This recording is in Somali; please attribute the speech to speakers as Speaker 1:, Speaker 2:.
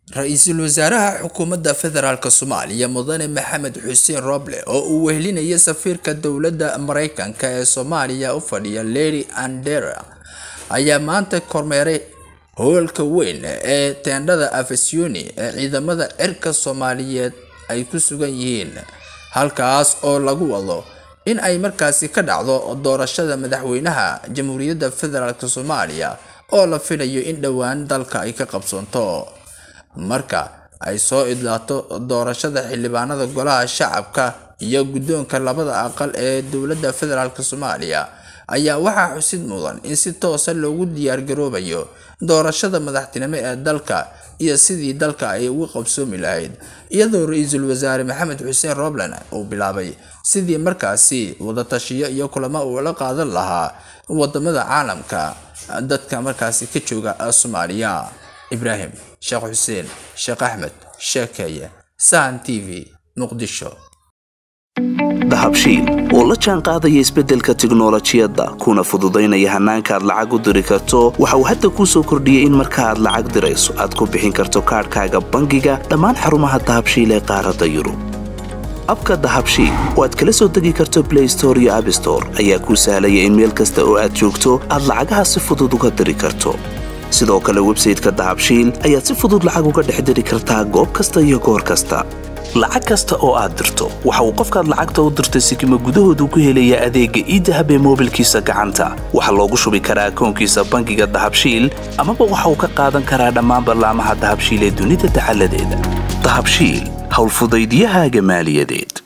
Speaker 1: ra-iisul wasaaraha xukuumadda federaalk soomaaliya mudane maxamed xuseen roble oo uu wehelinaya safiirka dowladda mareykanka ee soomaaliya u fadhiya lady andera ayaa maanta kormeeray howlka weyn ee teendhada afasiyoni ee ciidamada cirka soomaaliyeed ay ku sugan yihiin halkaas oo lagu wado in ay markaasi ka dhacdo doorashada madaxweynaha jamhuuriyadda federaalk soomaaliya oo la filayo in dhowaan dalka ay ka qabsoonto marka ay soo idlaato doorashada xildhibaanada golaha shacabka iyo guddoonka labada aqal ee dowladda federaalk soomaaliya ayaa waxaa xusid mudan in si toosa loogu diyaargaroobayo doorashada madaxtinimo ee dalka iyo sidii dalka ay uga qabsoomi lahayd iyadoo ra-iisul wasaare maxamed xuseen roblan uu bilaabay sidii markaasi wadatashiyo iyo kulamo uu la qaadan lahaa wadamada caalamka dadka markaasi ka jooga soomaaliya ibraahim sheekh xuseen sheekh axmed sheekeeye sahan t v muqdisho
Speaker 2: dahabshiil oo la jaan qaadaya isbeddelka tiknolojiyadda kuna fududaynaya hannaanka aad lacag u diri karto waxa uu hadda kuu soo kordhiyey in marka aad lacag dirayso aad ku bixin karto kaadhkaaga bangiga dhammaan xarumaha dahabshiil ee qaaradda yurub abka dahabshiil oo aad kala soo degi karto blay store iyo abstore ayaa kuu sahlaya in meel kasta oo aad joogto aad lacagaha si fudud uga diri karto sidoo kale websayteka dahabshiil ayaad si fudud lacag uga dhex diri kartaa goob kasta iyo goor kasta lacag kasta oo aad dirto waxa uu qofkaad lacagta u dirtay sikima gudahoodu ku helayaa adeegga iidahab ee moobilkiisa gacanta waxaa loogu shubi karaa akoonkiisa bangiga dahabshiil amaba waxa uu ka qaadan karaa dhammaan ballaamaha dahabshiil ee dunida dacaladeeda dahabshiil howlfudaydiyahaaga maaliyadeed